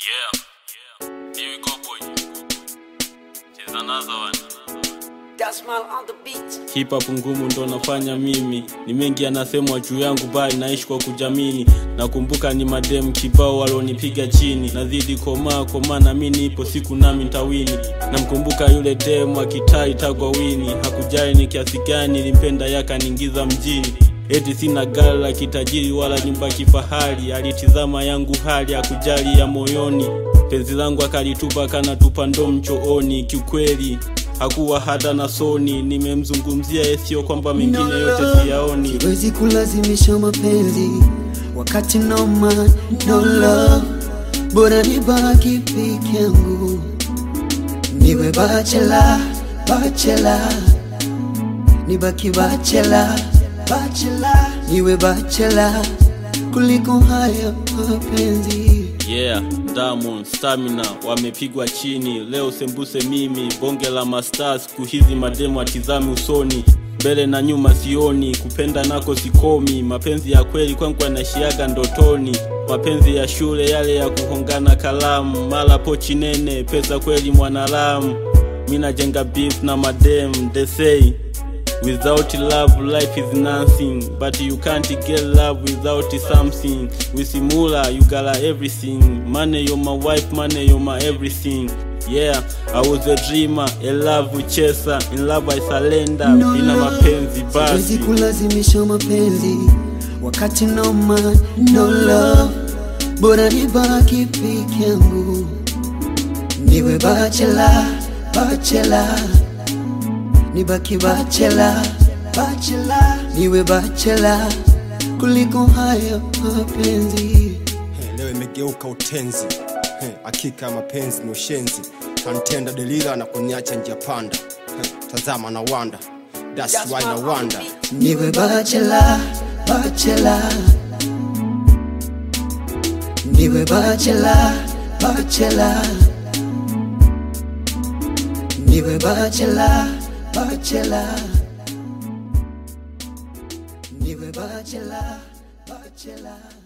Yeah. Here we go, boy. Here's another one. Dasmal on the beat. Hip hop ngumu ndo nafanya mimi, ni mengi yanasemwa juu yangu, bali naishi kwa kujamini. Nakumbuka ni madem kibao walonipiga chini, nazidi komaa komaa, na mimi nipo siku nami ntawini. Namkumbuka yule dem akitai tagwa wini, hakujali ni kiasi gani nilimpenda, yakaniingiza mjini. Eti sina gari la kitajiri wala nyumba kifahari, alitizama yangu hali akujali ya moyoni. Penzi langu akalitupa kanatupa ndo mchooni, kiukweli hakuwa hata na soni. Nimemzungumzia sio kwamba mengine yote siyaoni. Siwezi kulazimisha mapenzi wakati no man, no love, bora nibaki peke yangu, niwe bachela bachela, nibaki bachela bachela, niwe bachela kuliko haya mapenzi. Yeah, Diamond, Stamina wamepigwa chini leo, sembuse mimi bonge la mastaa. Siku hizi mademu atizami usoni, mbele na nyuma sioni, kupenda nako sikomi. Mapenzi ya kweli kwangu anashiaga ndotoni, mapenzi ya shule yale ya kuhongana kalamu, mala pochi nene, pesa kweli mwanalamu. Mi najenga beef na madem, they say Without love, life is nothing. But you can't get love without something. With Simula, you got everything. Money, you're my wife, money, you're my everything. Yeah, I was a dreamer, a love chaser. In love, I surrender. No Ina love. mapenzi Siwezi basi. kulazimisha mapenzi wakati no man, no love, bora nibaki peke yangu, niwe bachela bachela, nibaki bachela bachela, niwe bachela kuliko haya mapenzi. He, leo imegeuka utenzi He, hakika ya mapenzi ni ushenzi kantenda delila na kuniacha njia panda He, tazama na wanda That's why na wanda niwe bachela bachela niwe bachela bachela niwe bachela bachela niwe bachela bachela